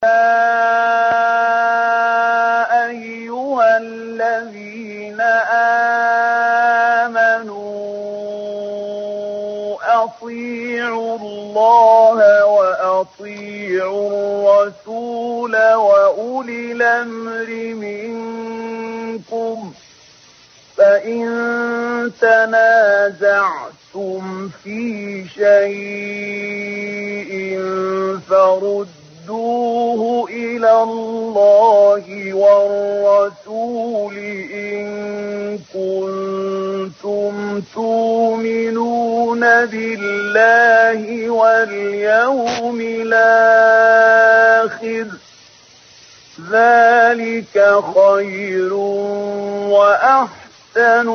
أيها الذين آمنوا أطيعوا الله وأطيعوا الرسول وأولي الأمر منكم فإن تنازعتم في شيء فردوه إلى الله والرسول إن كنتم تؤمنون بالله واليوم الآخر ذلك خير وأحسن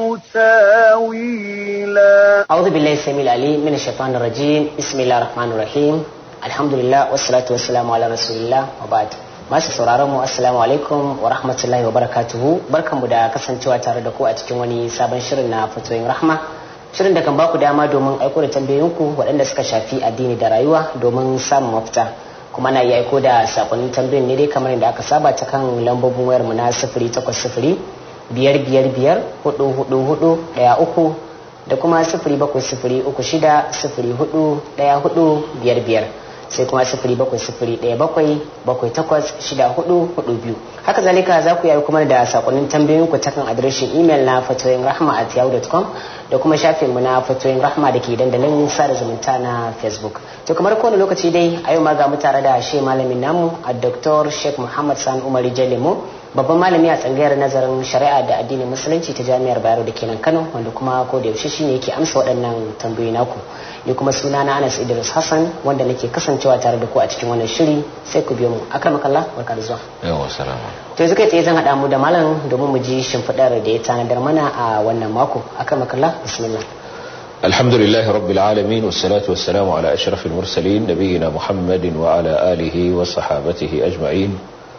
تاويلا أعوذ بالله السميع العليم من الشيطان الرجيم بسم الله الرحمن الرحيم الحمد لله والصلاة والسلام على رسول الله وبعد masu sauraron mu assalamu alaikum wa rahmatullahi wa barakatuhu barkanmu da kasancewa tare da ku a cikin wani sabon shirin na fatoyin rahma shirin da kan baku dama domin aiko da tambayoyinku waɗanda suka shafi addini da rayuwa domin samun mafita kuma na iya aiko da sakonnin tambayoyin ne dai kamar yadda aka saba ta kan lambobin wayar mu na sifiri takwas sifiri biyar biyar biyar hudu hudu hudu ɗaya uku da kuma sifiri bakwai sifiri uku shida sifiri hudu ɗaya hudu biyar biyar sai kuma sifiri bakwai sifiri ɗaya bakwai bakwai takwas shida hudu hudu biyu haka zalika za ku yi kuma da sakonnin tambayoyin ku ta kan adireshin imel na fatoyin rahma at yahoo.com da kuma shafin mu na fatoyin rahma da ke dandalin sada zumunta na facebook to kamar kowane lokaci dai a yau ma ga mu tare da shi malamin namu a dr sheikh muhammad san umar jalemo babban malami a tsangayar nazarin shari'a da addinin musulunci ta jami'ar bayero da kenan kano wanda kuma ko da yaushe shine yake amsa waɗannan tambayoyi naku ni kuma suna na anas idris hassan wanda nake kasancewa tare da ku a cikin wannan shiri sai ku biyo mu akan makalla barka da zuwa yawa salama to yanzu kai tsaye zan haɗa mu da malam domin mu ji shimfiɗar da ya tanadar mana a wannan mako akan makalla bismillah الحمد لله رب العالمين والصلاة والسلام على أشرف المرسلين نبينا محمد وعلى آله وصحابته أجمعين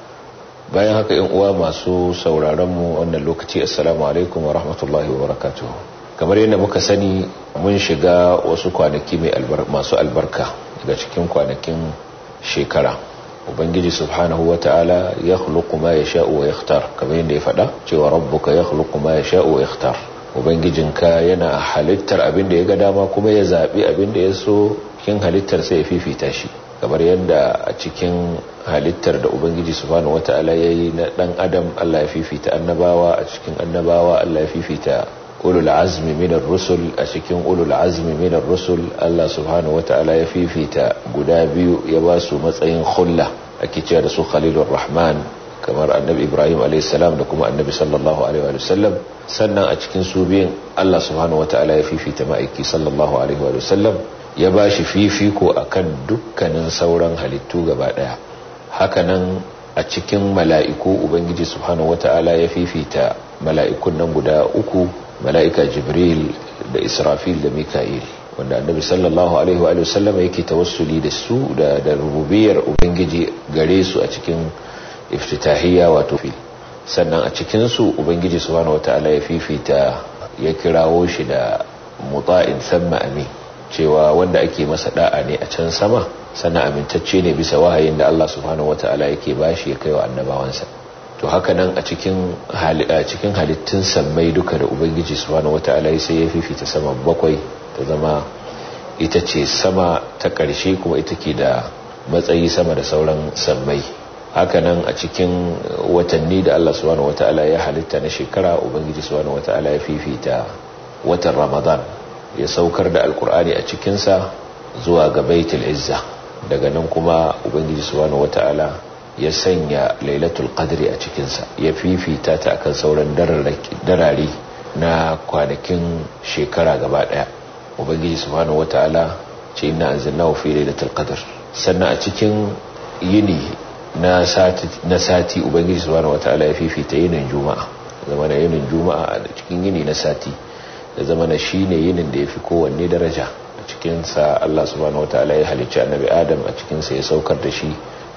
bayan haka yan uwa masu sauraron mu wannan lokaci assalamu alaikum wa rahmatullahi wa barakatuh kamar yadda muka sani mun shiga wasu kwanaki mai masu albarka daga cikin kwanakin shekara ubangiji subhanahu wa ta'ala ya khluqu ma yasha'u wa yakhtar kamar yadda ya faɗa cewa rabbuka ya khluqu ma yasha'u wa yakhtar ubangijinka yana halittar abin da ya ga dama kuma ya zabi abin da ya so cikin halittar sai ya fifita shi kamar yadda a cikin halittar da ubangiji subhanahu wata'ala ya yi na dan adam Allah ya fifita annabawa a cikin annabawa Allah ya fifita ulul azmi minar rusul a cikin ulul azmi minar rusul Allah subhanahu wata'ala ya fifita guda biyu ya ba su matsayin khulla ake cewa da su khalilur rahman kamar annabi ibrahim a.s. da kuma annabi sallallahu alaihi wa sallam sannan a cikin su biyun Allah subhanahu wata'ala ya fifita ma'aiki sallallahu alaihi wa sallam ya ba shi fifiko a kan dukkanin sauran halittu gaba daya hakanan a cikin mala'iku ubangiji subhanahu wata'ala ya fifita mala'ikun nan guda uku mala'ika jibril da israfil da mika'il wanda annabi sallallahu alaihi wa sallam yake tawassuli da su da da rububiyar ubangiji gare su a cikin iftitahiyya wato fil sannan a cikin su ubangiji subhanahu wata'ala ya fifita ya kirawo shi da muta'in samma amin cewa wanda ake masa da'a ne a can sama sannan amintacce ne bisa wahayin da Allah subhanahu wataala yake bashi ya kaiwa annabawansa to haka nan a cikin a cikin halittun sammai duka da ubangiji subhanahu wataala sai ya fifita sama bakwai ta zama ita ce sama ta ƙarshe kuma ita ke da matsayi sama da sauran sammai haka nan a cikin watanni da Allah subhanahu wataala ya halitta na shekara ubangiji subhanahu wataala ya fifita watan ramadan ya saukar da alkur'ani a cikinsa zuwa ga baitul izza daga nan kuma ubangiji subhanahu wata'ala ya sanya lailatul qadri a cikinsa ya fifita ta akan sauran darare na kwanakin shekara gaba daya ubangiji subhanahu wata'ala ce inna anzalnahu fi lailatul qadr sannan a cikin yini na sati na sati ubangiji subhanahu wata'ala ya fifita yinin juma'a zama na yinin juma'a a cikin yini na sati da zama na shi ne yinin da ya fi kowanne daraja a cikinsa Allah subhanahu wataala ya halicci annabi adam a cikinsa ya saukar da shi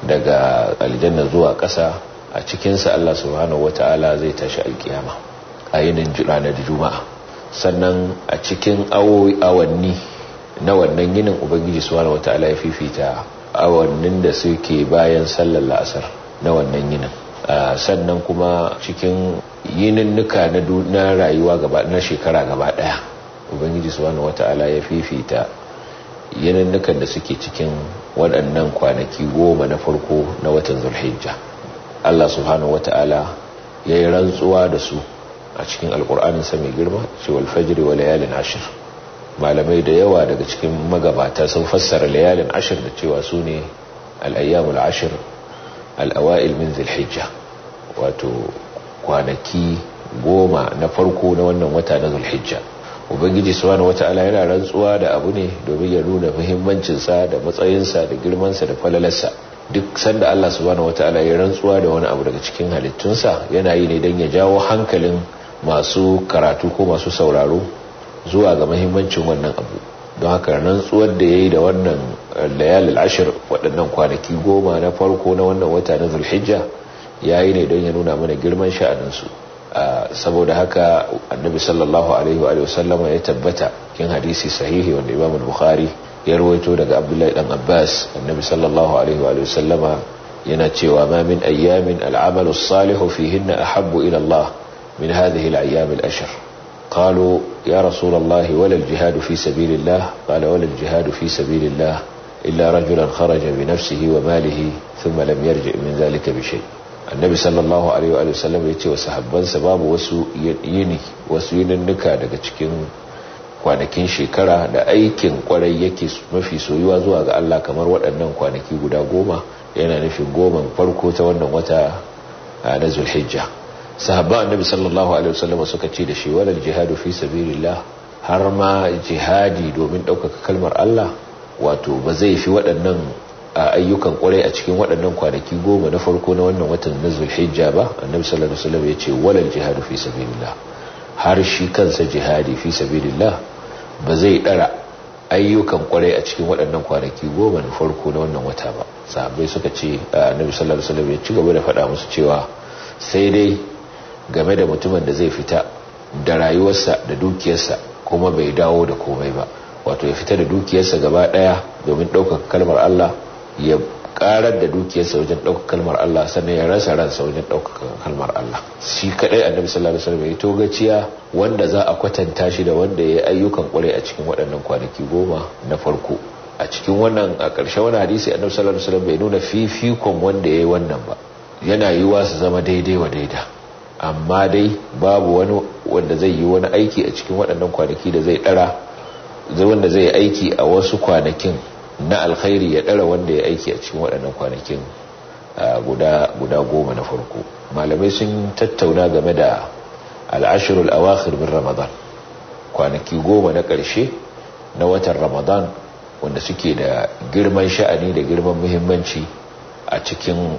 daga aljanna zuwa ƙasa a cikinsa Allah subhanahu wataala zai tashi alkiyama a yinin ranar juma'a sannan a cikin awowi awanni na wannan yinin ubangiji subhanahu wataala ya fifita awannin da suke bayan sallar la'asar na wannan yinin sannan kuma cikin yininnuka na rayuwa gaba na shekara gaba daya ubangiji subhanahu wata'ala ya fifita yininnukan da suke cikin waɗannan kwanaki goma na farko na watan zulhijja Allah subhanahu wata'ala ya yi rantsuwa da su a cikin alkur'aninsa mai girma cewa alfajiri wa layalin ashir malamai da yawa daga cikin magabata sun fassara layalin ashir da cewa su ne al'ayyamul ashir al'awa'il min zulhijja wato kwanaki goma na farko na wannan wata na zulhijja ubangiji subhanahu wata'ala yana rantsuwa da abu ne domin ya nuna muhimmancinsa da matsayinsa da girmansa da falalarsa duk sanda Allah subhanahu wata'ala ya rantsuwa da wani abu daga cikin halittunsa yana yi ne don ya jawo hankalin masu karatu ko masu sauraro zuwa ga muhimmancin wannan abu don haka rantsuwar da ya yi da wannan layalil ashir waɗannan kwanaki goma na farko na wannan wata na zulhijja ya yi ne don ya nuna mana girman sha'aninsu saboda haka annabi sallallahu alaihi wa sallama ya tabbata kin hadisi sahihi wanda imam bukhari ya rawaito daga abdullahi dan abbas annabi sallallahu alaihi wa sallama yana cewa ma min ayyamin al'amalu salihu fihinna ahabbu ila Allah min hadhihi al-ayyam al-ashr قالوا يا رسول الله ولا الجهاد في سبيل الله قال ولا الجهاد في سبيل الله إلا رجلا خرج بنفسه وماله ثم لم يرجع من ذلك بشيء النبي صلى الله عليه وآله وسلم يتي وصحبان سباب وسو يني وسو يننكا daga cikin kwanakin shekara da aikin kwarai yake mafi soyuwa zuwa ga Allah kamar waɗannan kwanaki guda goma yana nufin goman farko ta wannan wata na Zulhijja sahabban annabi sallallahu alaihi wasallam suka ce da shi walal jihadu fi sabilillah har ma jihadi domin ɗaukaka kalmar Allah wato ba zai fi waɗannan ayyukan kwarai a cikin waɗannan kwanaki goma na farko na wannan watan na zulhijja ba annabi sallallahu alaihi wasallam ya ce walal jihadu fi sabilillah har shi kansa jihadi fi sabilillah ba zai ɗara ayyukan kwarai a cikin waɗannan kwanaki goma na farko na wannan wata ba sahabbai suka ce annabi sallallahu alaihi wasallam ya ci gaba da faɗa musu cewa sai dai game da mutumin da zai fita da rayuwarsa da dukiyarsa kuma bai dawo da komai ba wato ya fita da dukiyarsa gaba daya domin ɗaukaka kalmar Allah ya karar da dukiyarsa wajen ɗaukaka kalmar Allah sannan ya rasa ransa wajen ɗaukaka kalmar Allah shi kadai annabi sallallahu alaihi wasallam ya togaciya wanda za a kwatanta shi da wanda ya ayyukan kwarai a cikin waɗannan kwanaki goma na farko a cikin wannan a ƙarshe wani hadisi annabi sallallahu alaihi wasallam bai nuna fifikon wanda ya yi wannan ba yana yiwa su zama daidai wa daida amma dai babu wani wanda zai yi wani aiki a cikin waɗannan kwanaki da zai ɗara zai wanda zai aiki a wasu kwanakin na alkhairi ya ɗara wanda ya aiki a cikin waɗannan kwanakin guda goma na farko malamai sun tattauna game da al'ashirul awakhir min ramadan kwanaki goma na ƙarshe na watan ramadan wanda suke da girman sha'ani da girman muhimmanci a cikin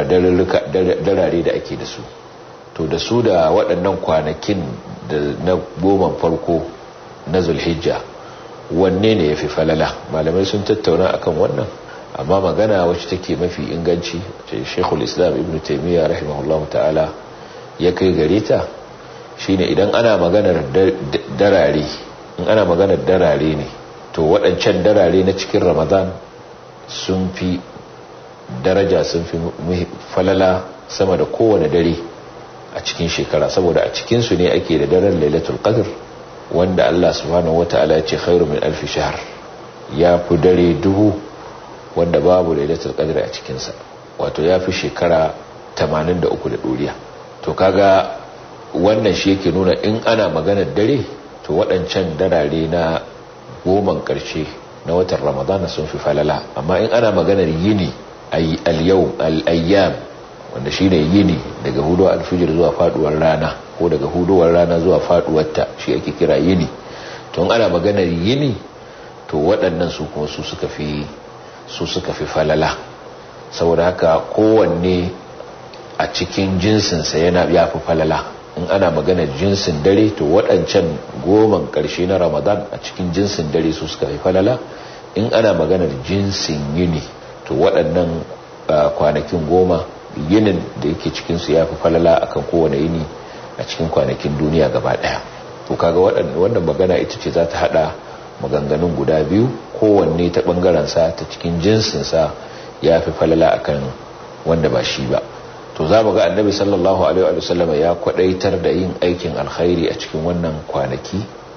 darare da ake da su to da su da waɗannan kwanakin da na goma farko na zulhijja wanne ne ya fi falala malamai sun tattauna akan wannan amma magana wacce take mafi inganci ce shekul islam ibn taimiyya rahimahullahu ta'ala ya kai gare ta shine idan ana maganar darare in ana maganar darare ne to waɗancan darare na cikin ramadan sun fi daraja sun fi falala sama da kowane dare a cikin shekara saboda a cikinsu ne ake da daren lailatul qadr wanda Allah subhanahu wata'ala ya ce khairu min alfi shahr ya fi dare duhu wanda babu lailatul qadr a cikinsa wato ya fi shekara 83 da doriya to kaga wannan shi yake nuna in ana maganar dare to waɗancan darare na goman ƙarshe na watan ramadana sun fi falala amma in ana maganar yini al-yawm al-ayyam wanda shine yini daga hudu alfijir zuwa faduwar rana ko daga huduwar rana zuwa faduwarta shi ake kira yini to ana maganar yini to waɗannan su kuma su suka fi su suka fi falala saboda haka kowanne a cikin jinsinsa yana ya fi falala in ana maganar jinsin dare to waɗancan goman ƙarshe na ramadan a cikin jinsin dare su suka fi falala in ana maganar jinsin yini to waɗannan kwanakin goma yinin da yake cikinsu ya fi falala akan kowane yini a cikin kwanakin duniya gaba ɗaya to kaga wannan magana ita ce za ta haɗa maganganun guda biyu kowanne ta ɓangarensa ta cikin jinsinsa ya fi falala akan wanda ba shi ba to za mu ga annabi sallallahu alaihi wa sallam ya kwadaitar da yin aikin alkhairi a cikin wannan kwanaki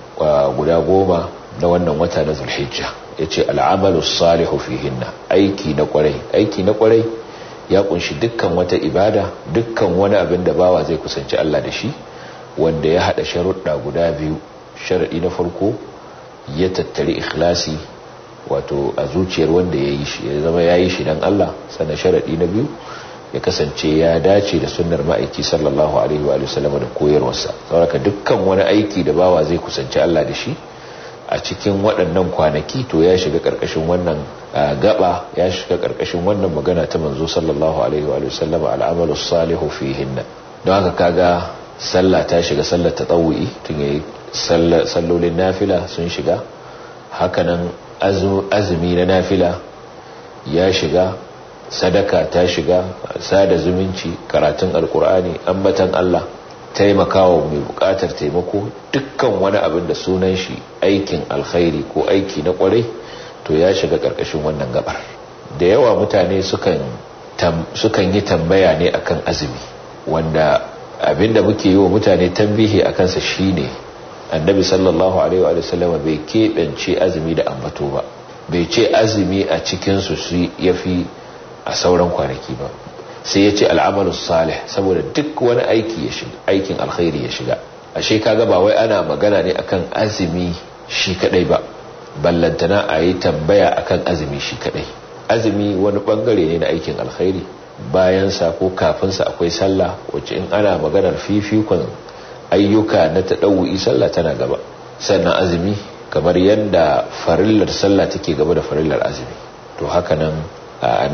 guda goma na wannan wata na zulhijja ya ce al'amalu salihu fihinna aiki na kwarai aiki na kwarai ya kunshi dukkan wata ibada dukkan wani abin da bawa zai kusanci Allah da shi wanda ya hada sharuɗa guda biyu sharaɗi na farko ya tattari ikhlasi wato a zuciyar wanda ya yi shi ya zama ya yi shi don Allah sannan sharaɗi na biyu ya kasance ya dace da sunnar ma'aiki sallallahu alaihi wa sallam da koyarwarsa saboda dukkan wani aiki da bawa zai kusanci Allah da shi a cikin waɗannan kwanaki to ya shiga ƙarƙashin wannan gaba ya shiga ƙarƙashin wannan magana ta manzo sallallahu alaihi wa sallam al'amalu salihu fihinna don haka kaga sallah ta shiga sallar tatawu'i tun yayi sallolin nafila sun shiga hakanan azumi na nafila ya shiga sadaka ta shiga sada zumunci karatun alkur'ani ambatan Allah taimakawa mai bukatar taimako dukkan wani abin da sunan shi aikin alkhairi ko aiki na kwarai to ya shiga karkashin wannan gabar da yawa mutane sukan sukan yi tambaya ne akan azumi wanda abinda muke yi wa mutane tambihi akan sa shine annabi sallallahu alaihi wa sallam bai keɓance azumi da ambato ba bai ce azumi a cikin su yafi a sauran kwanaki ba sai ya ce al'amalu salih saboda duk wani aiki ya shiga aikin alkhairi ya shiga ashe kaga ba wai ana magana ne akan azumi shi kadai ba ballantana a yi tambaya akan azumi shi kadai azumi wani bangare ne na aikin alkhairi bayan sa ko kafin sa akwai sallah wacce in ana maganar fifikon ayyuka na taɗawu'i sallah tana gaba sannan azumi kamar yadda farillar sallah take gaba da farillar azumi to haka nan a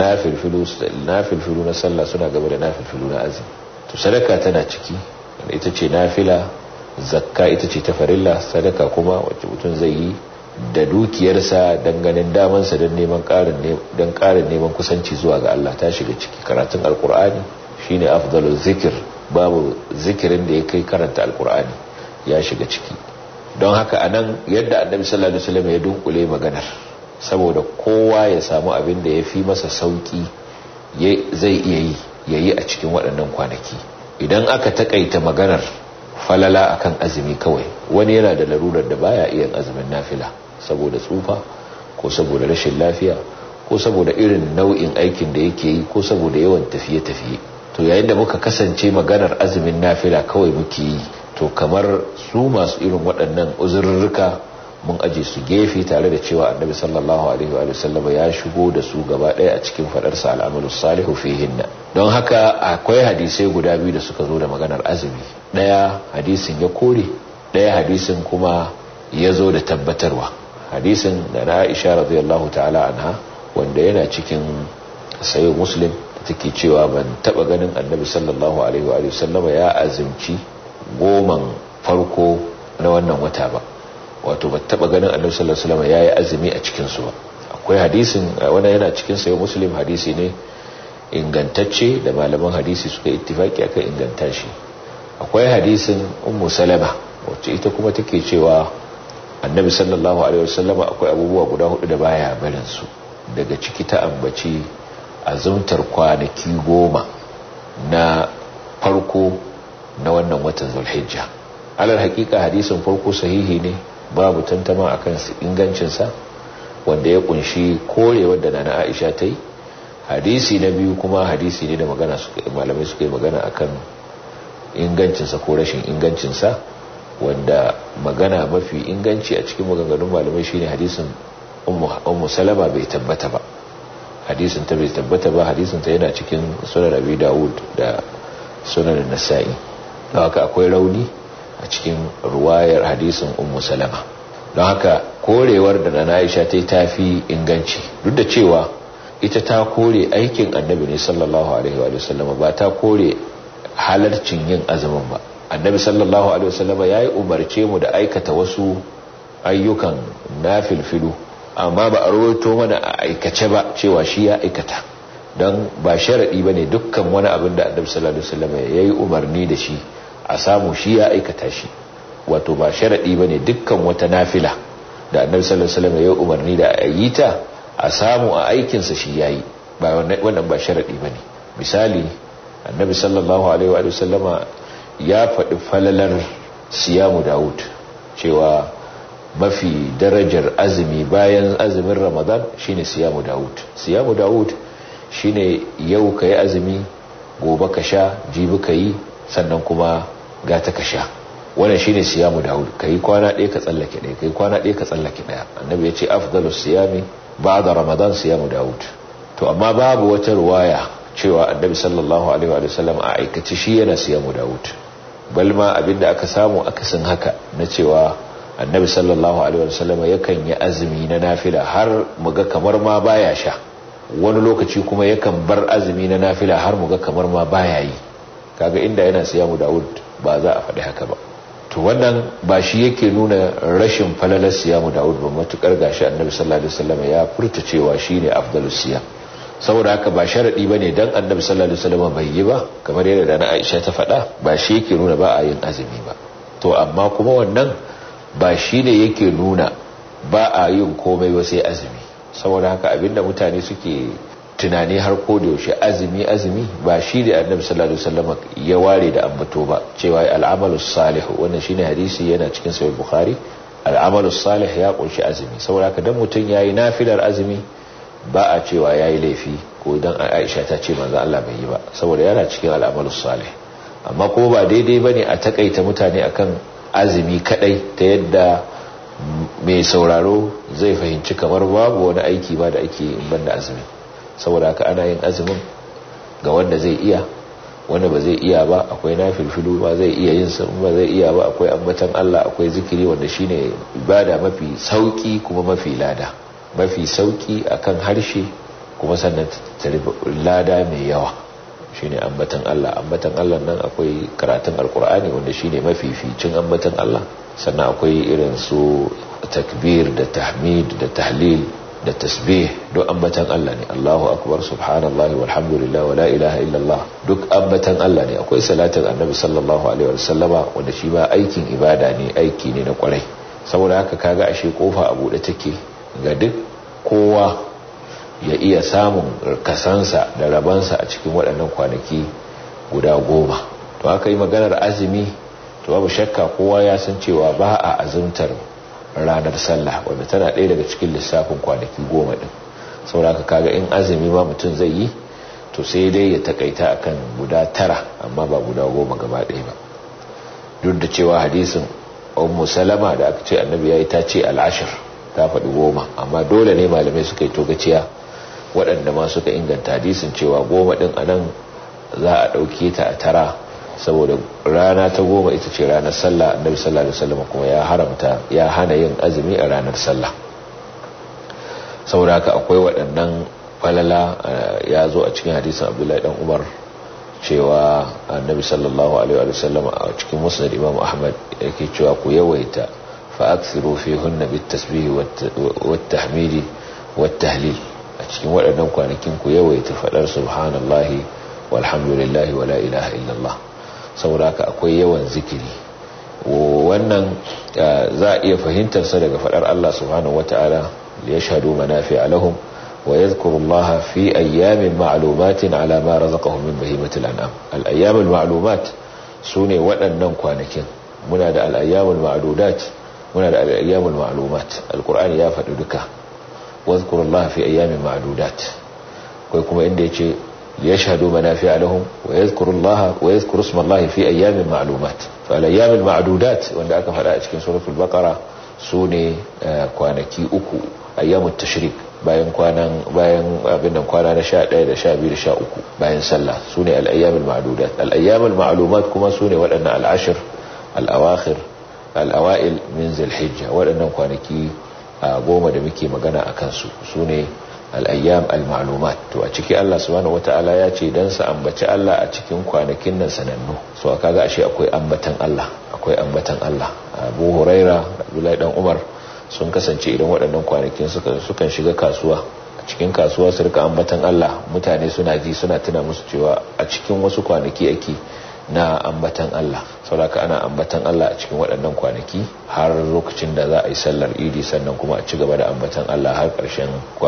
nafilfilu na sallah suna gaba da nafilfilu na azumi to sadaka tana ciki ita ce nafila zakka ita ce ta farilla sadaka kuma wacce mutum zai yi da dukiyarsa don ganin damansa don neman don ƙarin neman kusanci zuwa ga Allah ta shiga ciki karatun alkur'ani shine afdalul zikir babu zikirin da ya kai karanta alkur'ani ya shiga ciki don haka anan yadda annabi sallallahu alaihi wasallam ya dunkule maganar saboda kowa ya samu abin da ya fi masa sauki zai iya yi ya yi a cikin waɗannan kwanaki idan aka takaita maganar falala akan azumi kawai wani yana da larurar da baya iya azumin nafila saboda tsufa ko saboda rashin lafiya ko saboda irin nau'in aikin da yake yi ko saboda yawan tafiye-tafiye to yayin da muka kasance maganar azumin nafila kawai muke yi to kamar su masu irin waɗannan uzurruka mun aje su gefe tare da cewa annabi sallallahu alaihi wa sallama ya shigo da su gaba ɗaya a cikin faɗarsa al'amalu salihu fihinna don haka akwai hadisai guda biyu da suka zo da maganar azumi ɗaya hadisin ya kore ɗaya hadisin kuma ya zo da tabbatarwa hadisin da na aisha radiyallahu ta'ala anha wanda yana cikin sayo muslim da take cewa ban taba ganin annabi sallallahu alaihi wa sallama ya azumci goman farko na wannan wata ba wato ba taba ganin annabi sallallahu alaihi wasallam yayi azumi a cikin su ba akwai hadisin wanda yana cikin sayo muslim hadisi ne ingantacce da malaman hadisi suka ittifaki akan inganta shi akwai hadisin ummu salama wacce ita kuma take cewa annabi sallallahu alaihi wasallam akwai abubuwa guda hudu da baya barin su daga ciki ta ambaci azumtar kwanaki goma na farko na wannan watan zulhijja alal hakika hadisin farko sahihi ne babu tantama akan ingancinsa wanda ya kunshi korewar da nana aisha ta yi hadisi na biyu kuma hadisi ne da magana malamai suka yi magana akan ingancinsa ko rashin ingancinsa wanda magana mafi inganci a cikin maganganun malamai shine hadisin ummu salama bai tabbata ba hadisin ta bai tabbata ba hadisin ta yana cikin sunan abi dawud da sunan nasa'i don haka akwai rauni a cikin ruwayar hadisin ummu salama don haka korewar da na aisha ta yi tafi inganci duk da cewa ita ta kore aikin annabi ne sallallahu alaihi wa sallam ba ta kore halarcin yin azumin ba annabi sallallahu alaihi wa sallam ya yi umarce mu da aikata wasu ayyukan nafilfilu amma ba a rawaito mana a aikace ba cewa shi ya aikata don ba sharaɗi ba ne dukkan wani abin da annabi sallallahu alaihi wasallam ya yi umarni da shi a samu shi ya aikata shi wato ba sharaɗi ba ne dukkan wata nafila da annabi sallallahu alaihi wasallam ya yi umarni da a yi ta a samu a aikinsa shi ya yi ba wannan ba sharadi bane misali annabi sallallahu alaihi wa sallama ya faɗi falalar siyamu Dawud cewa mafi darajar azumi bayan azumin Ramadan shine siyamu Dawud siyamu Dawud shine yau kai azumi gobe ka sha jibi kai sannan kuma gata ka sha wannan shine siyamu Dawud kai kwana ɗaya ka tsallake ɗaya kai kwana ɗaya ka tsallake ɗaya annabi ya ce afdalus siyami ba'da Ramadan siyamu Dawud to amma babu wata ruwaya cewa annabi sallallahu alaihi wa sallam a aikace shi yana siyamu Dawud balma abinda aka samu akasin haka na cewa annabi sallallahu alaihi wasallam yakan yi azumi na nafila har muga kamar ma baya sha wani lokaci kuma yakan bar azumi na nafila har muga kamar ma baya yi kaga inda yana siyamu Dawud ba za a faɗi haka ba to wannan ba shi yake nuna rashin falalar siyamu Dawud ba matukar gashi annabi sallallahu alaihi wasallam ya furta cewa shine afdalus siyam saboda haka ba sharadi bane dan annabi sallallahu alaihi wasallam bai yi ba kamar yadda da Aisha ta faɗa ba shi yake nuna ba a yin azumi ba to amma kuma wannan ba shi ne yake nuna ba a yin komai ba sai azumi saboda haka abinda mutane suke tunani har ko da yaushe azumi azumi ba shi da annabi sallallahu alaihi wasallam ya ware da ambato ba cewa al'amalu salih wannan shine hadisi yana cikin sahih bukhari al'amalu salih ya kunshi azumi saboda haka dan mutun yayi nafilar azumi ba a cewa yayi laifi ko dan Aisha ta ce manzo Allah bai yi ba saboda yana cikin al'amalu salih amma ko ba daidai bane a takaita mutane akan azumi kadai ta yadda mai sauraro zai fahimci kamar babu wani aiki ba da ake in banda azumi saboda haka ana yin azumin ga wanda zai iya wanda ba zai iya ba akwai na filfilu ba zai iya yin sa ba zai iya ba akwai ambatan Allah akwai zikiri wanda shine ibada mafi sauki kuma mafi lada mafi sauki akan harshe kuma sannan lada mai yawa shine ambatan Allah ambatan Allah nan akwai karatun alkur'ani wanda shine mafificin ambatan Allah sannan akwai irin su takbir da tahmid da tahlil da tasbih duk ambatan Allah ne Allahu akbar subhanallahi walhamdulillah wala ilaha illallah duk ambatan Allah ne akwai salatin annabi sallallahu alaihi wasallama wanda shi ba aikin ibada ne aiki ne na kwarai saboda haka kaga ashe kofa a bude take ga duk kowa ya iya samun kasansa da rabansa a cikin waɗannan kwanaki guda goma to aka yi maganar azumi to babu shakka kowa ya san cewa ba a azumtar ranar sallah wanda tana ɗaya daga cikin lissafin kwanaki goma ɗin sauraka kaga in azumi ma mutum zai yi to sai dai ya takaita akan guda tara amma ba guda goma gaba ɗaya ba duk da cewa hadisin ummu salama da aka ce annabi ya yi ta ce al'ashir ta faɗi goma amma dole ne malamai suka yi togaciya waɗanda ma suka inganta hadisin cewa goma ɗin a nan za a ɗauke ta a tara saboda rana ta goma ita ce ranar sallah annabi sallallahu alaihi wasallam kuma ya haramta ya hana yin azumi a ranar sallah saboda haka akwai waɗannan falala ya zo a cikin hadisin abdullahi dan umar cewa annabi sallallahu alaihi wasallam a cikin musnad imam ahmad yake cewa ku yawaita fa akthiru fihunna bit tasbih wat tahmidi wat tahlil a cikin waɗannan kwanakin ku yawaita faɗar subhanallahi walhamdulillahi wala ilaha illallah saboda haka akwai yawan zikiri wannan za a iya fahimtarsa daga faɗar Allah subhanahu wata'ala ya shaɗu manafi alahum wa yadhkuru Allah fi ayyamin ma'lumatin ala ma razaqahum min bahimatil an'am al-ayyamul ma'lumat sune waɗannan kwanakin muna da al-ayyamul ma'dudat muna da al-ayyamul ma'lumat al-qur'ani ya faɗi duka واذكروا الله في أيام معدودات ويكما إن يجي ليشهدوا منافع لهم ويذكروا الله ويذكر اسم الله في أيام معلومات فالأيام المعدودات وأن أكا فلا أتكين سورة البقرة سوني كوانكي أكو أيام التشريك bayan kwanan bayan abin nan kwana na 11 da 12 da 13 bayan sallah sune al-ayyam al-ma'dudat al-ayyam al-ma'lumat kuma sune waɗannan al-ashr al-awakhir al-awail min zil-hijja waɗannan kwanaki goma da muke magana a kansu su ne al'ayyam al-ma'lumat to a ciki Allah subhanahu wata'ala ya ce don sa ambaci Allah a cikin kwanakin nan sanannu so aka ga ashe akwai ambatan Allah akwai ambatan Allah Abu Huraira Abdullahi dan Umar sun kasance idan waɗannan kwanakin sukan shiga kasuwa a cikin kasuwa su rika ambatan Allah mutane suna ji suna tuna musu cewa a cikin wasu kwanaki ake na ambatan Allah sauraka ana ambatan Allah a cikin waɗannan kwanaki har lokacin da za a yi sallar idi sannan kuma a ci gaba da ambatan Allah har ƙarshen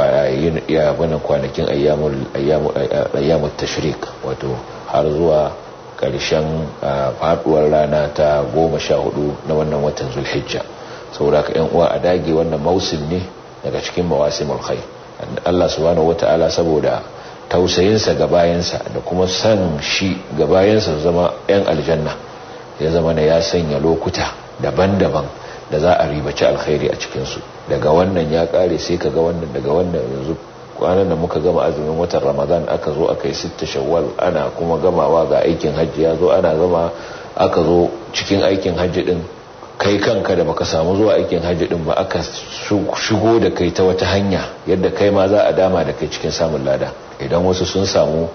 kwanakin ayyamul tashrik wato har zuwa ƙarshen faɗuwar rana ta goma sha hudu na wannan watan zulhijja sauraka yan uwa a dage wannan mausim ne daga cikin mawasimul khair Allah subhanahu wata'ala saboda tausayinsa ga bayansa da kuma san shi ga bayansa zama 'yan aljanna ya zama na ya sanya lokuta daban-daban da za a ribaci alkhairi a cikinsu daga wannan ya kare sai ka ga wannan daga wannan yanzu kwanan da muka gama azumin watan ramadan aka zo aka yi sitta shawwal ana kuma gamawa ga aikin hajji ya zo ana gama aka zo cikin aikin hajji din kai kanka da baka samu zuwa aikin hajji din ba aka shigo da kai ta wata hanya yadda kai ma za a dama da kai cikin samun lada idan wasu sun samu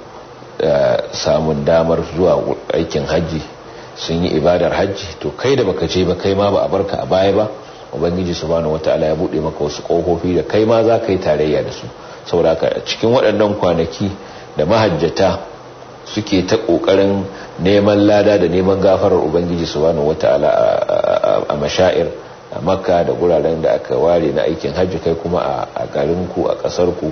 samun damar zuwa aikin hajji sun yi ibadar hajji to kai da baka ce ba kai ma ba a barka a baya ba ubangiji subhanahu wataala ya bude maka wasu kofofi da kai ma za ka yi tarayya da su saboda cikin waɗannan kwanaki da mahajjata suke ta ƙoƙarin neman lada da neman gafarar ubangiji subhanahu wataala a mashair a makka da guraren da aka ware na aikin hajji kai kuma a garinku a ƙasarku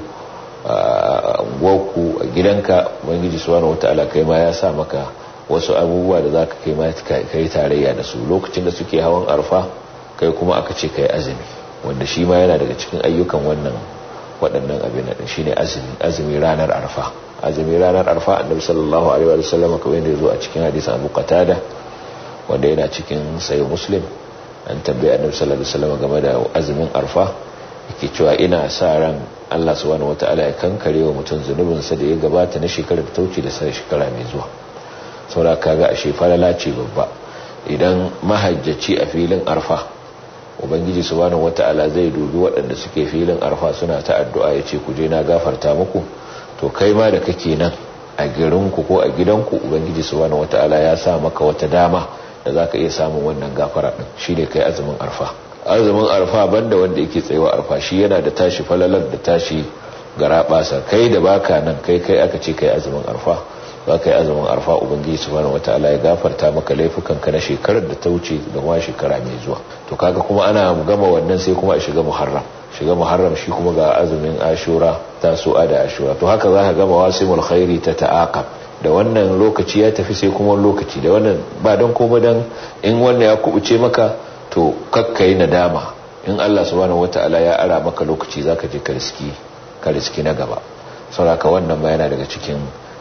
a unguwarku a gidanka ubangiji subhanahu wataala kai ma ya sa maka wasu abubuwa da zaka kai ma kai tarayya da su lokacin da suke hawan arfa kai kuma aka ce kai azumi wanda shi ma yana daga cikin ayyukan wannan waɗannan abin da shine azumi azumi ranar arfa azumi ranar arfa annabi sallallahu alaihi wa sallam kamar yadda yazo a cikin hadisin Abu Qatada wanda yana cikin sahih Muslim an tambaye annabi sallallahu alaihi wa sallam game da azumin arfa yake cewa ina sa ran Allah subhanahu wataala ya kankare wa mutum zunubinsa da ya gabata na shekarar da ta wuce da sai shekara mai zuwa saboda kaga ashe falala ce babba idan mahajjaci a filin arfa ubangiji subhanahu wataala zai dubi waɗanda suke filin arfa suna ta addu'a ya ce ku je na gafarta muku to kai ma da kake nan a girinku ko a gidanku ubangiji subhanahu wataala ya sa maka wata dama da zaka iya samun wannan gafara din shine kai azumin arfa azumin arfa banda wanda yake tsayawa arfa shi yana da tashi falalar da tashi garabasa kai da baka nan kai kai aka ce kai azumin arfa za ka yi azumin arfa ubangiji subhanahu wataala ya gafarta maka laifukan ka na shekarar da ta wuce da kuma shekara mai zuwa to kaga kuma ana gama wannan sai kuma a shiga muharram shiga muharram shi kuma ga azumin ashura tasu'a da ashura to haka za ka gama wasimul khairi ta ta'aqab da wannan lokaci ya tafi sai kuma lokaci da wannan ba don koma dan in wannan ya kubuce maka to kakka yi nadama in Allah subhanahu wataala ya ara maka lokaci zaka je ka riski ka riski na gaba saboda wannan ma yana daga cikin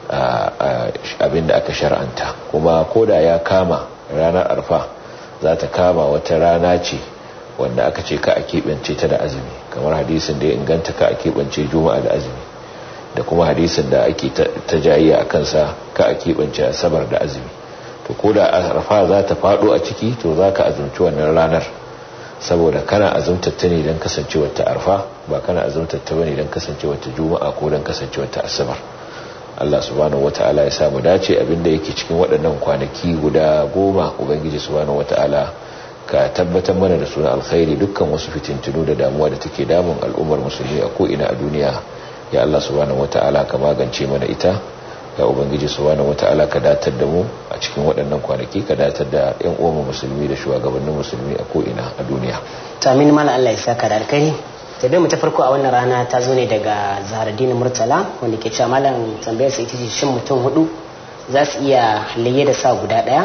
abin da aka shar'anta kuma koda ya kama ranar arfa za ta kama wata rana ce wanda aka ce ka a keɓance ta da azumi kamar hadisin da ya inganta ka a keɓance juma'a da azumi da kuma hadisin da ake ta jayiya a kansa ka a keɓance asabar da azumi to koda arfa za ta faɗo a ciki to za ka azumci wannan ranar saboda kana azumtar ta ne don kasancewar ta arfa ba kana azumtar ta bane don kasancewar ta juma'a ko don kasancewar ta asabar Allah subhanahu wata'ala ya samu dace abinda yake cikin waɗannan kwanaki guda goma ubangiji subhanahu wata'ala ka tabbatar mana da suna alkhairi dukkan wasu fitintunu da damuwa da take damun al'ummar musulmi a ko'ina a duniya ya Allah subhanahu wata'ala ka magance mana ita ya ubangiji subhanahu wata'ala ka datar da mu a cikin waɗannan kwanaki ka datar da yan uwan musulmi da shugabannin musulmi a ko'ina a duniya to amin mala Allah ya saka da alkhairi tambayar mu ta farko a wannan rana ta zo ne daga zaharaddin murtala wanda ke cewa malam tambayar sa ita ce shin mutum hudu za su iya layye da sa guda daya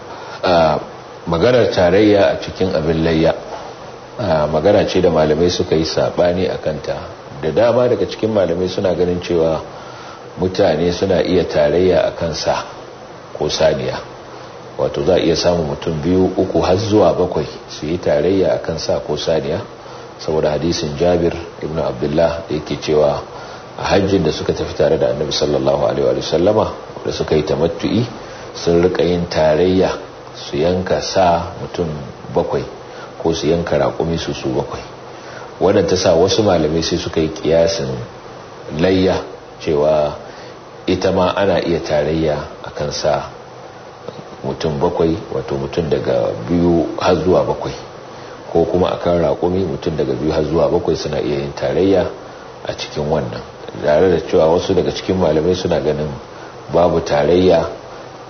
maganar tarayya a cikin abin layya magana ce da malamai suka yi sabani a kanta da dama daga cikin malamai suna ganin cewa mutane suna iya tarayya a kansa ko saniya wato za a iya samun mutum biyu uku har zuwa bakwai su yi tarayya a kansa ko saniya saboda hadisin jabir ibn abdullah da yake cewa a hajjin da suka tafi tare da annabi sallallahu alaihi wa sallama da suka yi tamattu'i sun rika yin tarayya su yanka sa mutum bakwai ko su yanka raƙumi su su bakwai wannan ta sa wasu malamai sai suka yi kiyasin layya cewa ita ma ana iya tarayya akan sa mutum bakwai wato mutum daga biyu har zuwa bakwai ko kuma akan raƙumi mutum daga biyu har zuwa bakwai suna iya yin tarayya a cikin wannan tare da cewa wasu daga cikin malamai suna ganin babu tarayya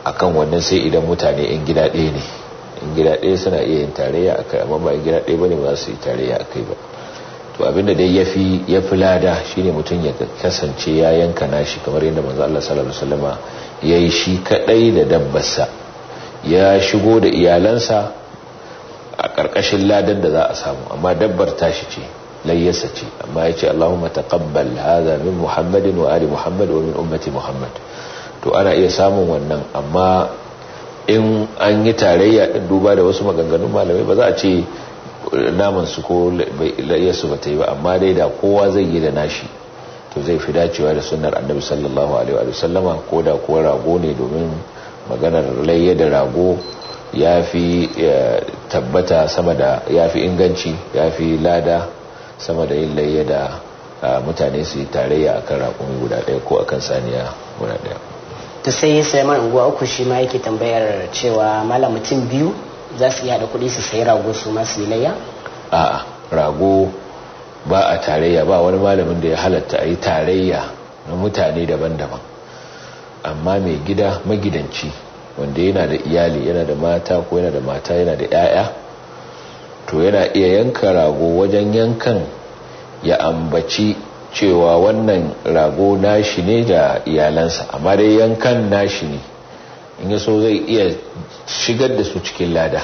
akan wannan sai idan mutane in gida ɗaya ne in gida ɗaya suna iya yin tarayya akai amma ba in gida ɗaya bane ba su yi tarayya akai ba to abinda dai yafi yafi lada shine mutum ya kasance ya yanka nashi kamar yadda manzo Allah sallallahu alaihi wasallama yayi shi kadai da dabbarsa ya shigo da iyalansa a karkashin ladan da za a samu amma dabbar tashi ce layyarsa ce amma ya ce Allahumma taqabbal hadha min Muhammadin wa ali Muhammad wa min ummati Muhammad to ana iya samun wannan amma in an yi tarayya din duba da wasu maganganun malamai ba za a ce naman su ko layyarsu ba ta yi ba amma dai da kowa zai yi da nashi to zai fi dacewa da sunnar annabi sallallahu alaihi wa sallama ko da kuwa rago ne domin maganar layya da rago ya fi tabbata sama da ya fi inganci ya fi lada sama da yin layya da mutane su yi tarayya akan raƙumi guda ɗaya ko akan saniya guda ɗaya to sai sai man unguwa uku shi ma yake tambayar cewa malam mutum biyu za su iya da kuɗi su sayi rago su ma su yi layya a'a rago ba a tarayya ba wani malamin da ya halatta a yi tarayya na mutane daban-daban amma mai gida magidanci wanda yana da iyali yana da mata ko yana da mata yana da 'ya'ya to yana iya yanka rago wajen yankan ya ambaci cewa wannan rago nashi ne da iyalansa amma dai yankan nashi ne in yaso zai iya shigar da su cikin lada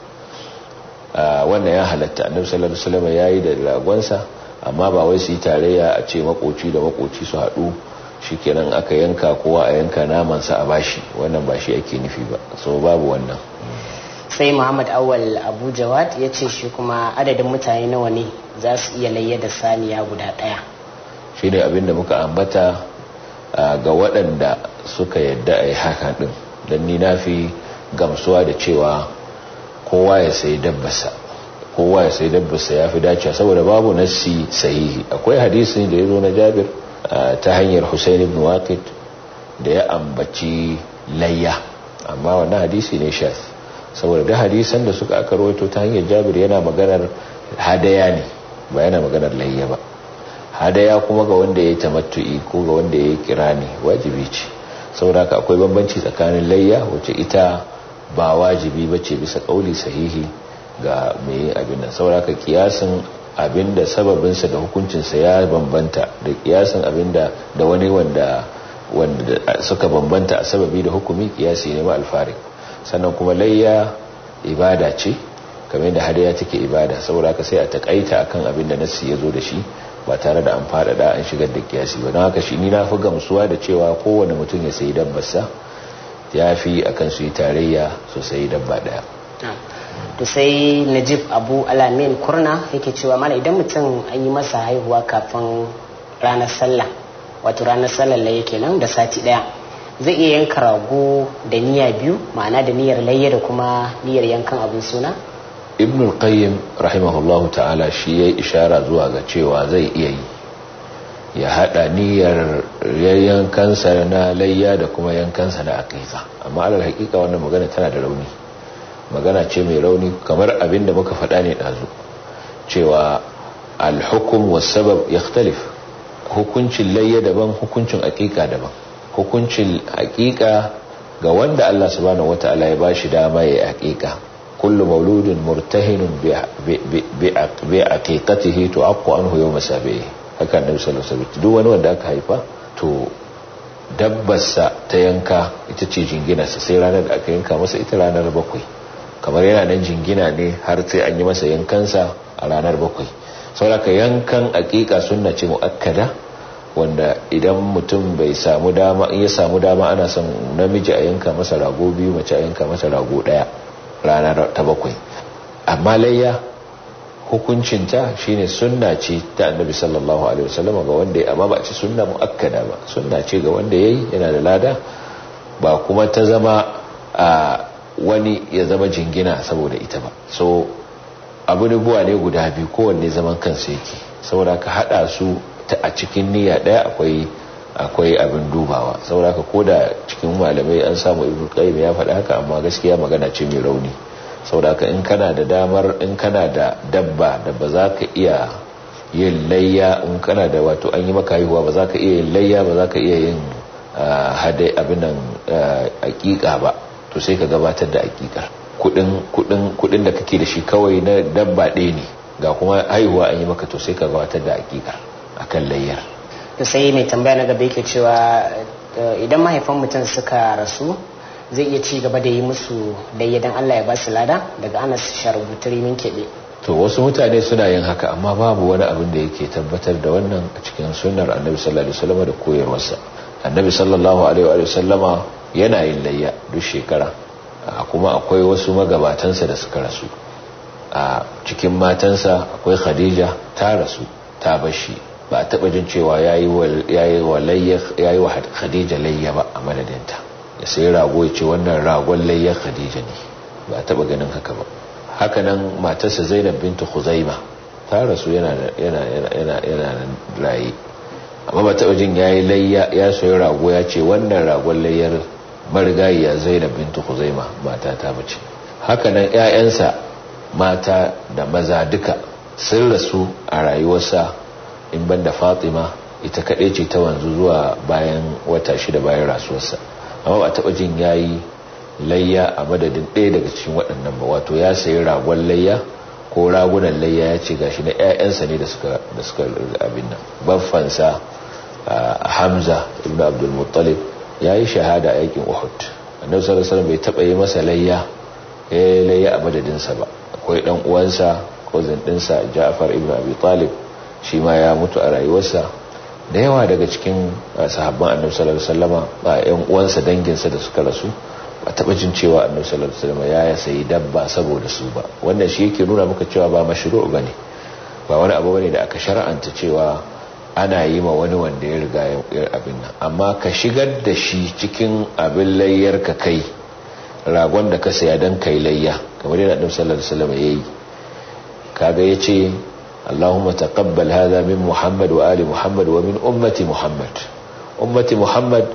wannan ya halatta annabi sallallahu alaihi wasallam yayi da ragonsa amma ba wai su yi tarayya a ce makoci da makoci su haɗu shikenan aka yanka kowa a yanka namansa a bashi wannan ba shi ake nufi ba so babu wannan sai muhammad awal abu jawad ya ce shi kuma adadin mutane nawa ne za su iya layya da saniya guda ɗaya shi ne abinda muka ambata ga waɗanda suka yadda a yi haka ɗin don ni na fi gamsuwa da cewa kowa ya sayi dabbasa kowa ya sayi dabbasa ya fi dacewa saboda babu nassi sahihi akwai hadisi da ya zo na jabir ta hanyar Hussein ibn Waqid da ya ambaci layya amma wannan hadisi ne shaz saboda da hadisan da suka aka rawaito ta hanyar Jabir yana maganar hadaya ne ba yana maganar layya ba hadaya kuma ga wanda ya yi tamattu'i ko ga wanda ya yi kirani wajibi ce saboda haka akwai bambanci tsakanin layya wacce ita ba wajibi ba ce bisa kauli sahihi ga mai yin abin nan saboda haka kiyasin abinda sababinsa da hukuncinsa ya bambanta da kiyasin abinda da wani wanda wanda suka bambanta a sababi da hukumi kiyasi ne ma alfarik sannan kuma layya ibada ce kamar da hadaya take ibada saboda haka sai a takaita akan abin da nassi ya zo da shi ba tare da an faɗaɗa an shigar da kiyasi ba don haka shi ni na fi gamsuwa da cewa kowane mutum ya sayi dabbarsa ya fi akan su yi tarayya su sayi dabba ɗaya to sai najib abu alamin kurna yake cewa mana idan mutum an yi masa haihuwa kafin ranar sallah wato ranar sallah laye kenan da sati daya zai iya yanka rago da niyya biyu ma'ana da niyyar layya da kuma niyyar yankan abin suna ibn al-qayyim rahimahullahu ta'ala shi yayi ishara zuwa ga cewa zai iya yi ya hada niyyar yankansa na layya da kuma yankansa na aqiqa amma alal haqiqa wannan magana tana da rauni magana ce mai rauni kamar abinda muka faɗa ne ɗazu cewa alhukum wasabab ya hukuncin layya daban hukuncin aƙiƙa daban hukuncin aƙiƙa ga wanda Allah subhanahu wata'ala ya bashi dama ya aƙiƙa kullu mauludin murtahinun bi aqiqatihi tu'aqqu anhu yawm sabihi haka annabi sallallahu alaihi wasallam duk wani wanda aka haifa to dabbarsa ta yanka ita ce jinginarsa sai ranar da aka yanka masa ita ranar bakwai kamar yana nan jingina ne har sai an yi masa yankansa a ranar bakwai sauraka yankan akika sunna ce mu'akkada wanda idan mutum bai samu dama in ya samu dama ana son namiji a yanka masa rago biyu mace a yanka masa rago daya ranar ta bakwai amma layya hukuncinta shine sunna ce ta annabi sallallahu alaihi wasallam ga wanda ya amma ba ci sunna muakkada ba sunna ce ga wanda yayi yana da lada ba kuma ta zama a wani ya zama jingina saboda ita ba so abu buwa ne guda biyu kowanne zaman kansa yake saboda ka hada su ta a cikin niyya daya akwai akwai abin dubawa saboda ka koda cikin malamai an samu ibnu qayyim ya faɗa haka amma gaskiya magana ce mai rauni saboda ka in kana da damar in kana da dabba da ba za ka iya yin layya in kana da wato an yi maka haihuwa ba za ka iya yin layya ba za ka iya yin hadai abin nan aƙiƙa ba to sai ka gabatar da aƙiƙar kudin da kake da shi kawai na dabba ɗaya ne ga kuma haihuwa an yi maka to sai ka gabatar da aƙiƙar akan layyar to sai mai tambaya na gaba yake cewa idan mahaifan mutum suka rasu zai iya ci gaba da yi musu layya dan Allah ya ba su lada daga Anas Sharubuturi min keɓe to wasu mutane suna yin haka amma babu wani abin da yake tabbatar da wannan a cikin sunnar annabi sallallahu alaihi wasallam da koyarwarsa annabi sallallahu alaihi wa sallama yana yin layya duk shekara kuma akwai wasu magabatansa da suka rasu a cikin matansa akwai khadija ta rasu ta bashi ba a taba jin cewa yayi wa layya yayi wa khadija layya ba a madadinta ya sai rago ya ce wannan ragon layyar khadija ne ba a taba ganin haka ba hakanan matarsa zainab bintu khuzaima ta rasu yana yana yana yana raye amma ba taɓa jin yayi layya ya soyi rago ya ce wannan ragon layyar marigayiya zainab bintu khuzaima mata ta bace hakanan ƴaƴansa mata da maza duka sun rasu a rayuwarsa in banda fatima ita kaɗai ce ta wanzu zuwa bayan wata shida bayan rasuwarsa amma ba taɓa jin yayi layya a madadin ɗaya daga cikin waɗannan ba wato ya sayi ragon layya ko ragunan layya ya ce gashi na 'ya'yansa ne da suka abin nan baffansa hamza ibn abdul muttalib ya yi shahada a yakin uhud annabi sallallahu alaihi bai taɓa yi masa layya ya yi layya a madadinsa ba akwai ɗan uwansa ko zindinsa ja'far ibn abi talib shi ma ya mutu a rayuwarsa da yawa daga cikin sahabban annabi sallallahu alaihi wasallama ba ƴan uwansa danginsa da suka rasu ba taɓa jin cewa annabi sallallahu alaihi wasallam ya sayi dabba saboda su ba wannan shi yake nuna maka cewa ba mashru' bane ba wani abu bane da aka shar'anta cewa ana yi ma wani wanda ya riga ya abin nan amma ka shigar da shi cikin abin layyar ka kai ragon da ka saya dan kai layya kamar yadda annabi sallallahu alaihi wasallam yayi kaga yace اللهم تقبل هذا من محمد وآل محمد ومن أمة محمد أمة محمد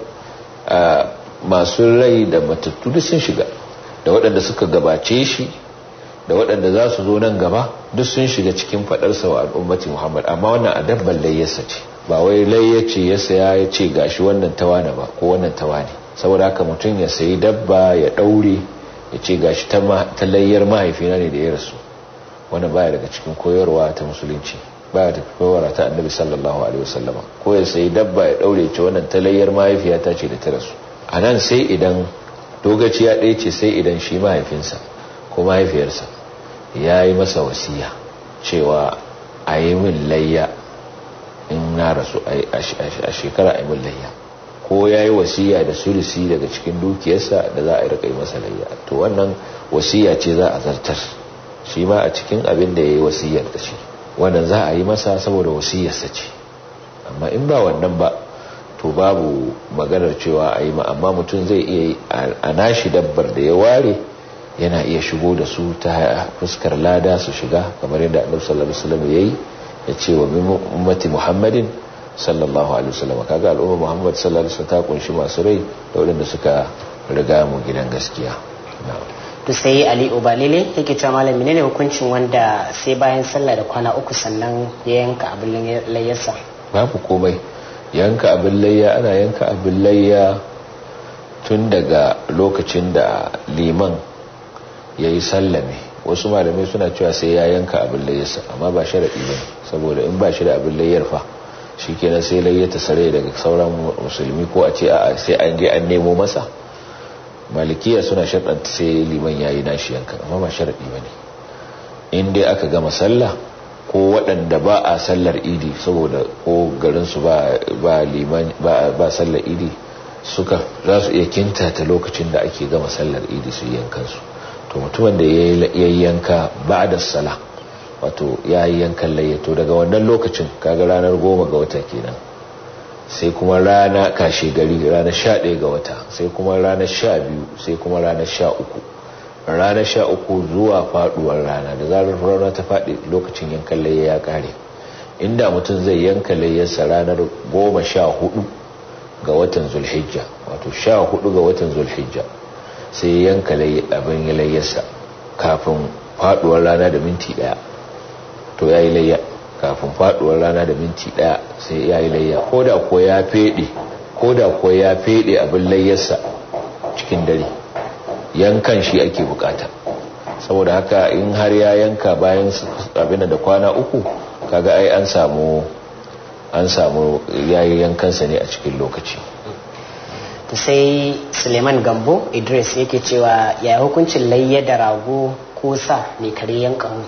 masu rai da matattu duk sun shiga da waɗanda suka gabace shi da waɗanda za su zo nan gaba duk sun shiga cikin faɗarsa wa al'ummati muhammad amma wannan a dabban layyarsa ce ba wai layyace ya saya ya ce gashi wannan tawana ba ko wannan tawane saboda haka mutum ya sayi dabba ya ɗaure ya ce gashi ta layyar mahaifina ne da ya rasu wannan baya daga cikin koyarwa ta musulunci baya da koyarwa ta annabi sallallahu alaihi wasallama ko ya sayi dabba ya ɗaure ce wannan ta layyar mahaifiyata ce da ta rasu a nan sai idan dogaci ya ɗaya ce sai idan shi mahaifinsa ko mahaifiyarsa ya yi masa wasiya cewa a yi min layya in na rasu a shekara a yi min layya ko ya yi wasiya da sulisi daga cikin dukiyarsa da za a yi rika masa layya to wannan wasiya ce za a zartar shi ma a cikin abin da ya yi wasiyar da shi wannan za a yi masa saboda wasiyarsa ce amma in ba wannan ba to babu maganar cewa a yi amma mutum zai iya a nashi dabbar da ya ware yana iya shigo da su ta fuskar lada su shiga kamar yadda annabi sallallahu alaihi wasallam yayi ya ce wa min ummati muhammadin sallallahu alaihi wasallam kaga al'umma muhammad sallallahu alaihi wasallam ta kunshi masu rai da waɗanda suka riga mu gidan gaskiya to sai ali ubalile yake cewa malam menene hukuncin wanda sai bayan sallah da kwana uku sannan ya yanka abin layyarsa babu komai yanka abin layya ana yanka abin layya tun daga lokacin da liman ya yi sallame wasu malamai suna cewa sai ya yanka abin layyarsa amma ba sharaɗi ba saboda in ba shi da abin layyar fa shi kenan sai layyata sare daga sauran musulmi ko a ce a sai an je an nemo masa malikiya suna sharɗanta sai liman ya yi nashi yanka amma ba sharaɗi ba ne in dai aka gama sallah ko waɗanda ba a sallar idi saboda ko garinsu ba liman ba sallar idi suka za su iya kintata lokacin da ake gama sallar idi su yankansu to mutumin da ya yi yanka ba da sala wato ya yi yankan layyato daga wannan lokacin kaga ranar goma ga wata kenan sai kuma rana kashe gari ranar sha ɗaya ga wata sai kuma ranar sha biyu sai kuma ranar sha uku ranar sha uku zuwa faduwar rana da zarar rana ta faɗi lokacin yankan layya ya ƙare inda mutum zai yanka layyarsa ranar goma sha hudu ga watan zulhijja wato sha hudu ga watan zulhijja sai yanka abin layyarsa kafin faduwar rana da minti daya to ya yi layya kafin faduwar rana da minti daya sai ya yi layya ko da ko ya fede ko da kuwa ya fede abin layyarsa cikin dare yankan shi ake bukata saboda haka in har ya yanka bayan abin da kwana uku kaga ai an samu an samu yayi yankansa ne a cikin lokaci to sai suleiman gambo idris yake cewa ya hukuncin layya da rago ko sa mai kare yankan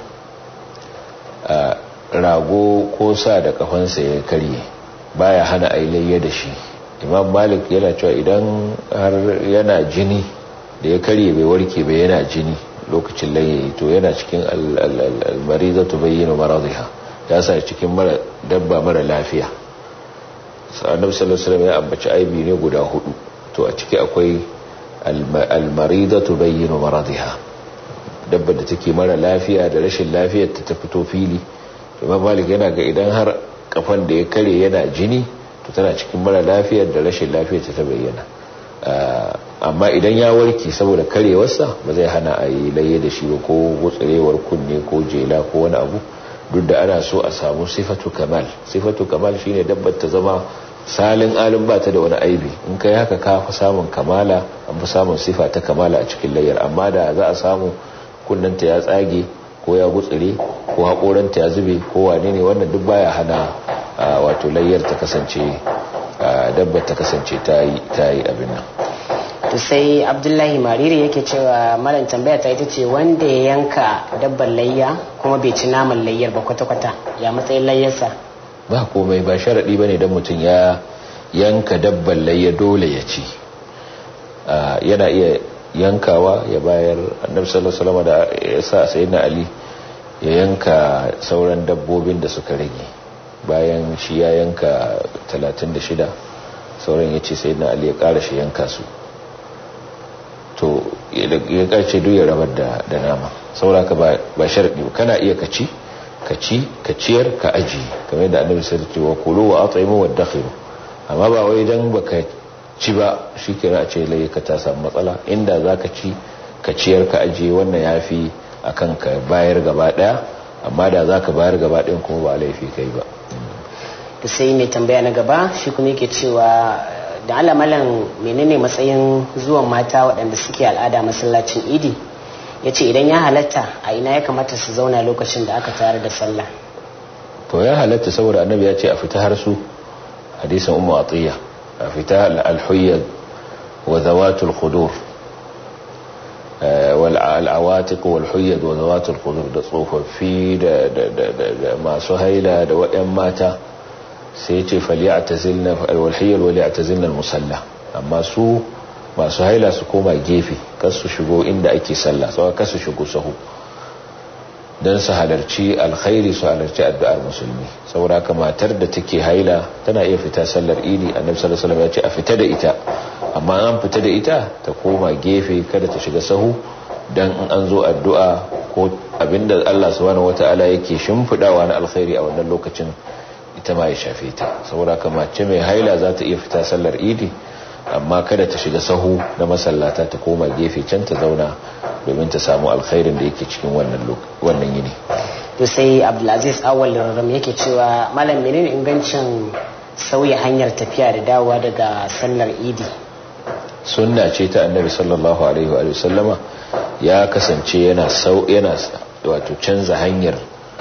rago ko sa da kafansa ya karye baya hana a layya da shi imam malik yana cewa idan har yana jini da ya karye bai warke bai yana jini lokacin layya to yana cikin almariza tu bayyana maradiha ya sa cikin mara dabba mara lafiya annabi sallallahu alaihi wasallam ya ambaci aibi ne guda hudu to a ciki akwai almarida tubayyinu maradiha dabba da take mara lafiya da rashin lafiyar ta ta fito fili imam malik yana ga idan har kafan da ya kare yana jini to tana cikin mara lafiyar da rashin lafiyar ta ta bayyana amma idan ya warke saboda karewarsa ba zai hana a yi laye da shi ba ko gutsarewar kunne ko jela ko wani abu duk da ana so a samu sifatu kamal sifatu kamal shine dabbar ta zama salin alin ba ta da wani aibi in kai haka ka fi samun kamala an fi samun sifa ta kamala a cikin layyar amma da za a samu kunnanta ya tsage ko ya gutsire ko haƙoranta ya zube ko wane ne wannan duk baya hana wato layyar ta kasance dabbar ta kasance ta yi abin nan to sai abdullahi mariri yake cewa malam tambaya ta ita ce wanda ya yanka dabbar layya kuma bai ci naman layyar ba kwata-kwata ya matsayin layyarsa ba komai ba sharaɗi ba ne don mutum ya yanka dabbar layya dole ya ci yana iya yankawa ya bayar annabi sallallahu alaihi wasallam da ya sa sayyidina ali ya yanka sauran dabbobin da suka rage bayan shi ya yanka 36 sauran ya ce sayyidina ali ya ƙara shi yanka su to ya kace duk ya rabar da da nama sauraka ba ba sharadi kana iya kaci kaci kaciyar ka aji kamar yadda annabi sai ce wa kulu wa at'imu wa dakhiru amma ba wai dan baka ci ba shikenan a ce lai ka ta samu matsala inda zaka ci kaciyar ka aji wannan yafi akan ka bayar gaba daya amma da zaka bayar gaba ɗayan kuma ba laifi kai ba to sai mai tambaya na gaba shi kuma yake cewa da alamalan menene matsayin zuwan mata waɗanda suke al'ada masallacin idi ya ce idan ya halatta a ina ya kamata su zauna lokacin da aka tare da sallah to ya halatta saboda annabi ya ce a fita har su hadisin ummu atiya a fita al-huyyad wa zawatul khudur wal awatiq wal huyyad wa zawatul khudur da tsofaffi da masu haila da waɗannan mata sai ce falyatazilna alwalhiyal walyatazilna almusalla amma su masu haila su koma gefe kar su shigo inda ake sallah sai kar su shigo sahu dan su halarci alkhairi su halarci addu'ar musulmi saboda haka matar da take haila tana iya fita sallar idi annabi sallallahu alaihi wasallam ya ce a fita da ita amma an fita da ita ta koma gefe kada ta shiga sahu dan in an zo addu'a ko abinda Allah subhanahu wataala yake shimfidawa na alkhairi a wannan lokacin ita ma ya shafe ta saboda mace mai haila za ta iya fita sallar idi amma kada ta shiga sahu na masallata ta koma gefe can ta zauna domin ta samu alkhairin da yake cikin wannan yini to sai abdulaziz awal ram yake cewa malam menene ingancin sauya hanyar tafiya da dawowa daga sallar idi sunna ce ta annabi sallallahu alaihi wa sallama ya kasance yana sau yana wato canza hanyar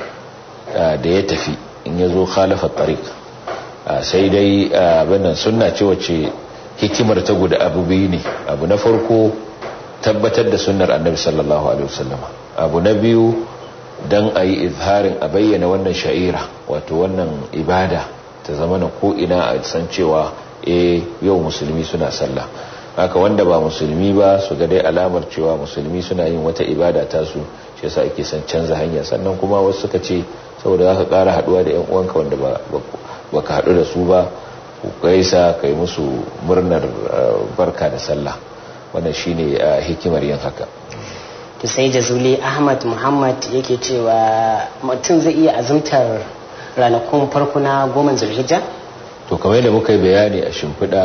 da ya tafi in ya zo khalafa tariq sai dai abinnan sunna ce wacce hikimar ta guda abu biyu ne abu na farko tabbatar da sunnar annabi sallallahu alaihi wasallama abu na biyu dan a yi izharin a bayyana wannan sha'ira wato wannan ibada ta zama na ko'ina a san cewa e yau musulmi suna sallah haka wanda ba musulmi ba su ga dai alamar cewa musulmi suna yin wata ibada tasu shi yasa ake son canza hanya sannan kuma wasu suka ce saboda za ka ƙara haɗuwa da 'yan uwanka wanda ba ka haɗu da su ba ku gaisa ka yi musu murnar barka da sallah wannan shine hikimar yin haka to sai jazuli ahmad muhammad yake cewa mutum zai iya azumtar ranakun farko na goma zulhijja to kamar yadda muka yi bayani a shimfiɗa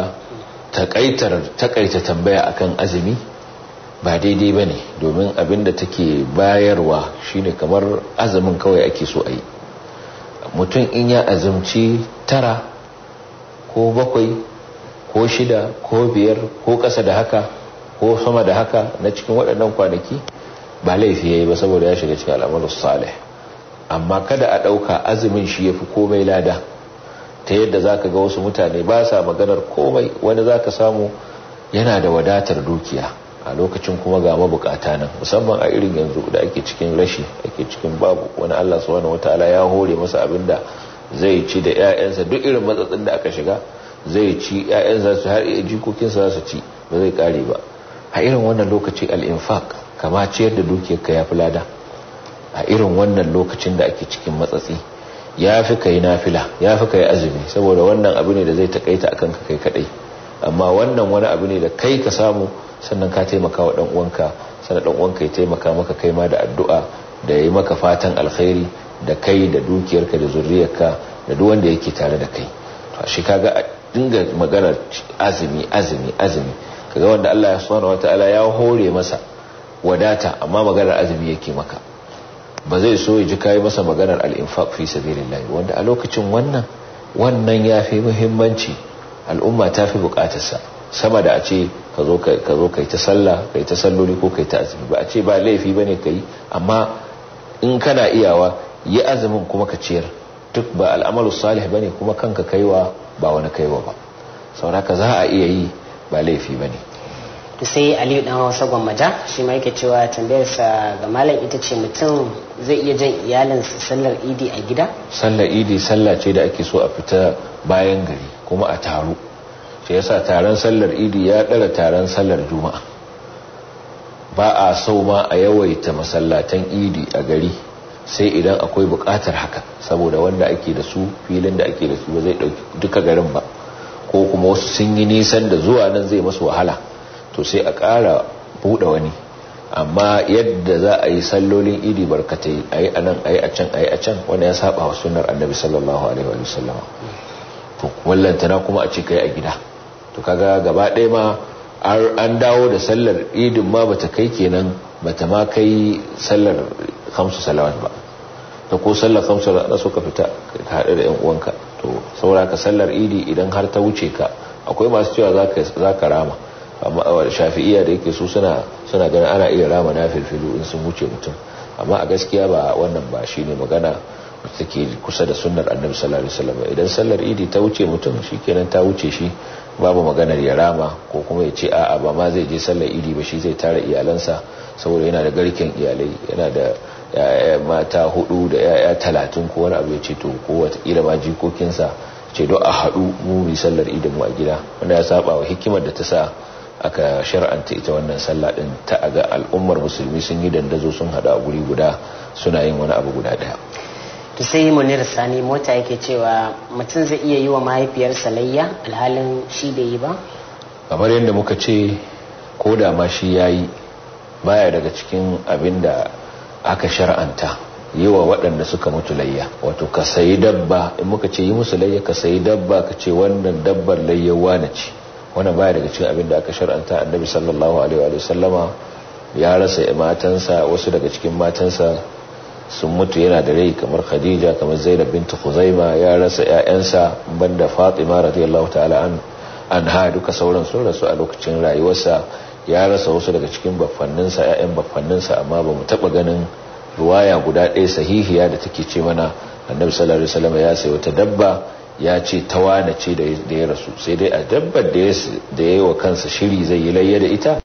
takaita tambaya akan azumi ba daidai ba ne domin abinda take bayarwa shine kamar azumin kawai ake so a yi mutum in ya azumci tara ko bakwai ko shida ko biyar ko ƙasa da haka ko sama da haka na cikin waɗannan kwanaki ba laifi ya yi ba saboda ya shiga cikin al'amalus salih amma kada a ɗauka azumin shi ya fi komai lada ta yadda za ka ga wasu mutane ba sa maganar komai wani za ka samu yana da wadatar dukiya a lokacin kuma ga mabukata nan musamman a irin yanzu da ake cikin rashi ake cikin babu wani allah subhanahu wataala ya hore masa abin da zai ci da 'ya'yansa duk irin matsatsin da aka shiga zai ci 'ya'yansa su har jikokinsa za su ci ba zai kare ba a irin wannan lokaci al-infaq kama ciyar da dukiyarka ya fi lada a irin wannan lokacin da ake cikin matsatsi ya fi kai nafila ya fi kai azumi saboda wannan abu ne da zai takaita akan ka kai kadai amma wannan wani abu ne da kai ka samu sannan ka taimaka wa dan uwanka sannan dan uwanka ya taimaka maka kai ma da addu'a da yayi maka fatan alkhairi da kai da dukiyarka da zuriyarka da duk wanda yake tare da kai to shi kaga a dinga magana azumi azumi azumi kaga wanda Allah ya subhanahu wataala ya hore masa wadata amma maganar azumi yake maka ba zai so ya ji kai masa maganar al-infaq fi sabilillah wanda a lokacin wannan wannan yafi muhimmanci al'umma ta fi bukatarsa sama da a ce ka zo kai ta sallah kai ta salloli ko kai ta azumi ba a ce ba laifi ba ne ka yi amma in kana iyawa yi azumin kuma ka ciyar duk ba al'amalu salih ba ne kuma kanka kaiwa ba wani kaiwa ba sauraka za a iya yi ba laifi ba ne to sai aliyu dan hausa gwammaja shi ma yake cewa tambayarsa ga malam ita ce mutum zai iya jan iyalinsa sallar idi a gida sallar idi sallah ce da ake so a fita bayan gari kuma a taru shi yasa taron sallar idi ya ɗara taron sallar juma'a ba a sau ma a yawaita masallatan idi a gari sai idan akwai buƙatar haka saboda wanda ake da su filin da ake da su ba zai ɗauki duka garin ba ko kuma wasu sun yi nisan da zuwa nan zai masu wahala to sai a ƙara buɗe wani amma yadda za a yi sallolin idi barkatai a yi a nan a yi a can a yi a can wanda ya saba wa sunar annabi sallallahu alaihi wa sallama to wallantana kuma a ce kai a gida to kaga gaba ɗaya ma an dawo da sallar idin ma bata kai kenan bata ma kai sallar kamsu salawat ba ta ko sallar kamsu na so ka fita ka haɗu da yan uwanka to saura ka sallar idi idan har ta wuce ka akwai masu cewa za ka rama amma shafi'iya da yake su suna suna ganin ana iya rama na filfilu in sun wuce mutum amma a gaskiya ba wannan ba shine magana take kusa da sunnar annabi sallallahu alaihi wasallam idan sallar idi ta wuce mutum shikenan ta wuce shi babu maganar ya rama ko kuma ya ce a'a ba ma zai je sallar idi ba shi zai tara iyalansa saboda yana da garken iyalai yana da mata hudu da yaya talatin ko wani abu ya ce to ko watakila ma jikokinsa ce don a haɗu mu mu sallar idin mu a gida wanda ya saba wa hikimar da ta sa aka shar'anta ita wannan sallah din ta aga al'ummar musulmi sun yi dandazo sun haɗu a guri guda suna yin wani abu guda ɗaya to sai munir sani mota yake cewa mutum zai iya yi wa mahaifiyarsa layya alhalin shi bai yi ba kamar yadda muka ce ko da ma shi ya yi baya daga cikin abin da aka shar'anta yi wa waɗanda suka mutu layya wato ka sayi dabba in muka ce yi musu layya ka sayi dabba ka ce wannan dabbar layya wane ce wannan baya daga cikin abin da aka shar'anta annabi sallallahu alaihi wa sallama ya rasa matansa wasu daga cikin matansa sun mutu yana da rai kamar khadija kamar zainab bintu khuzaima ya rasa ƴaƴansa banda fatima radiyallahu ta'ala an anha duka sauran sun rasu a lokacin rayuwarsa ya rasa wasu daga cikin baffanninsa ƴaƴan baffanninsa amma ba mu taɓa ganin ruwaya guda ɗaya sahihiya da take ce mana annabi sallallahu alaihi wasallam ya sayi wata dabba ya ce tawana ce da ya rasu sai dai a dabbar da ya yi wa kansa shiri zai yi layya da ita